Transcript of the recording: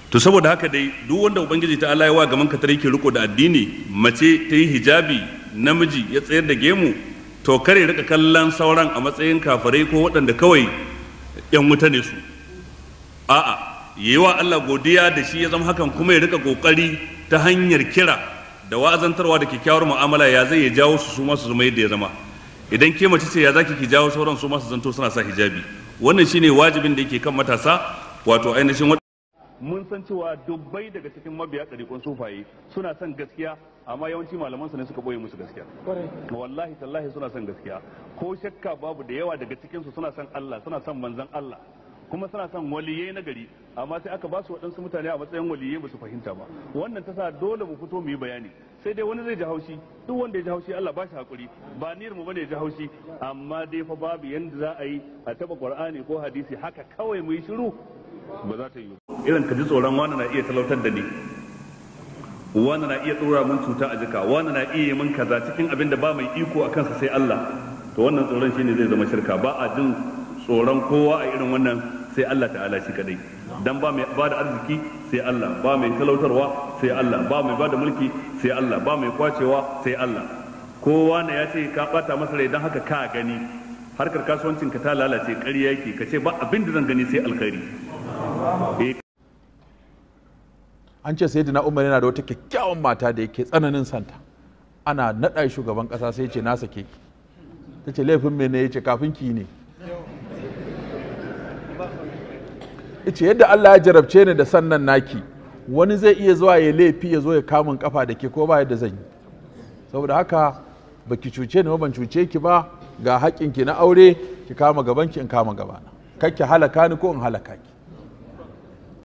to saboda haka dai duk wanda ubangiji ta Allah ya wa gaman katare ke riko da addini mace ta yi hijabi namiji ya tsayar da gemu to kare rika kallon sauran a matsayin kafirai ko waɗanda kawai yan wuta ne su a'a yi wa Allah godiya da shi ya zama hakan kuma ya rika kokari ta hanyar kira da wa'azantarwa da kyakkyawar mu'amala ya zai ya jawo su su masu zama yadda ya zama idan ke mace ce ya zaki ki jawo sauran su masu zanto suna sa hijabi wannan shine wajibin da yake kan matasa wato ainihin mun san cewa dubbai daga cikin mabiya ɗariƙun sufaye suna son gaskiya amma yawanci malaman su ne suka boye musu gaskiya wallahi tallahi suna son gaskiya ko shakka babu da yawa daga cikin su suna son Allah suna son manzon Allah kuma suna son waliyai na gari amma sai aka ba su waɗansu mutane a matsayin waliyai ba su fahimta ba wannan ta sa dole mu fito mu yi bayani sai dai wani zai ji haushi duk wanda ya ji haushi Allah ba shi hakuri ba niyyar mu bane ya ji haushi amma dai fa babu yanda za a yi a taba Qur'ani ko hadisi haka kawai mu yi shiru ba za ta yi irin ka ji tsoron wani na iya talautar da ni wani na iya tsora mun cuta a jika wani na iya min kaza cikin abin da ba mai iko a kansa sai Allah to wannan tsoron shine zai zama shirka ba a jin tsoron kowa a irin wannan sai Allah ta'ala shi kadai dan ba mai ba da arziki sai Allah ba mai talautarwa sai Allah ba mai ba da mulki sai Allah ba mai kwacewa sai Allah kowa ne ya ce ka bata masa rai dan haka ka gani harkar kasuwancin ka ta lalace ƙarya yake ka ce ba abin da zan gani sai alkhairi an ce sai na umar yana da wata kyakkyawan mata da yake tsananin santa ana naɗa shugaban ƙasa sai ce na sake ki ta ce laifin mene ya ce kafin ki ne ce yadda Allah ya jarabce ni da sannan naki wani zai iya zuwa ya laifi ya zo ya kamun kafa da ke ko ba yadda zan yi saboda haka baki cuce ni ba ban cuce ki ba ga haƙƙinki na aure ki kama gabanki in kama gabana kakki halaka ni ko in halaka ki